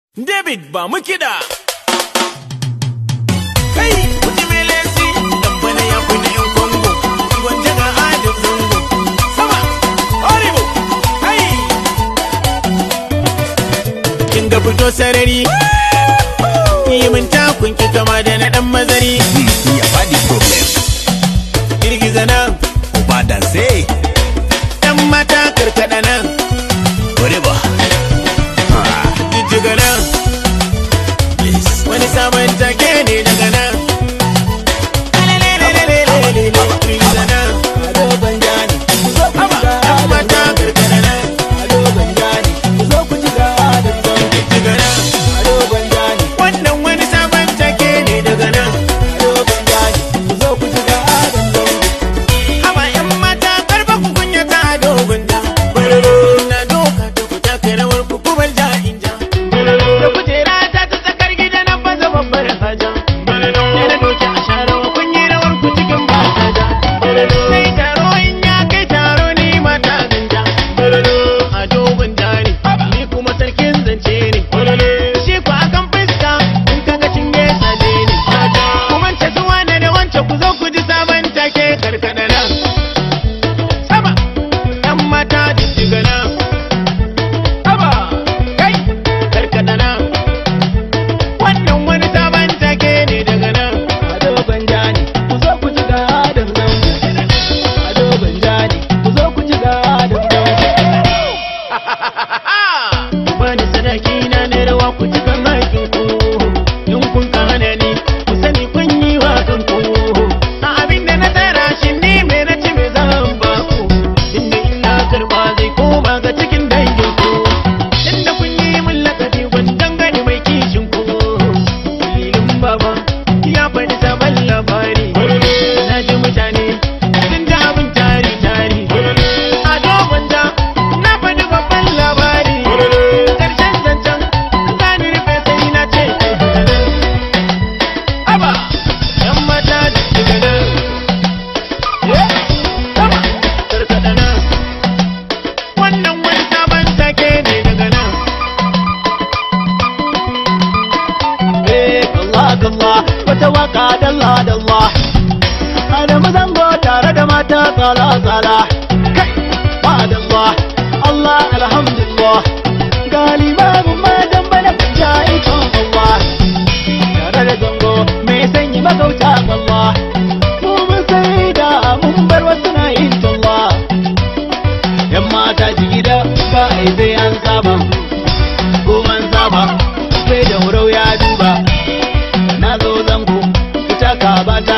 David ba mu kiɗa. Kai, kuji mai lesi, dan bana ya kuna yan Congo, gwanja ga adin zango. Sama, horrible, kai. Kin ga fito sarari, yi min takun ki kama da na ɗan mazari. ya faɗi problem Girgiza nan, ba da sai ɗan mata karkaɗa nan, whatever jijjiga nan. Wani sabon take ne daga nan. Girgiza nan, haba, ɗan mata karkaɗa nan, jijjiga nan. Wannan wani sabon take ne daga nan. Haba ‘yan mata karfa ku kunya ta dogon da. Na doka ta ku taka rawar ku ku bar ja in ja. Da kujera ta ta tsakar gida na baza babbar haja. Sai na doke a sha rawa kun yi rawar ku cikin ba haja. Sai taro in ya kai taro ni mata ganja. A dogon da ne, ni kuma sarkin zance ne. Shi ku akan fuska in kaga cinye tsale ne. Ku mance su wane da wance ku zo ku ji sabon take karkada nan. Sama, ‘yan mata jijjiga nan. Haba, kai, karkada nan. Wannan wani sabon take ne daga nan. Bani sadaki na na rawa ku ci kan hakin ku. In kun kana ni, ku sani kun yi wa kanku. A abin da na tsara shi ni me na ci me zan ba ku. Inda ina karba zai koma ga cikin dangin ku. Inda kun yi min lakabi gwandan gani mai kishin ku. Filin baba ya faɗi sabon labari. Na ji mutane sun ji abin tari tari. A dogon da na faɗi babban labari. Ƙarshen zancen zani rufe sai na ce Aba, ‘yan mata daga nan. Sama, karkaɗa nan. Wannan wani sabon take ne daga nan. Wata waka dalla dalla Adamu zango tare da mata tsala tsala Kai, ba dalla Allah alhamdulillah Galibabu ma dan bana kunja ikon Allah Tare da zango mai sanyi magauta Allah Mu mun sai da mun bar wasu na yin talla Yan mata jigida ba a yi sai an saba Ko man saba sai da wurau ya duba na zo zango ku taka ba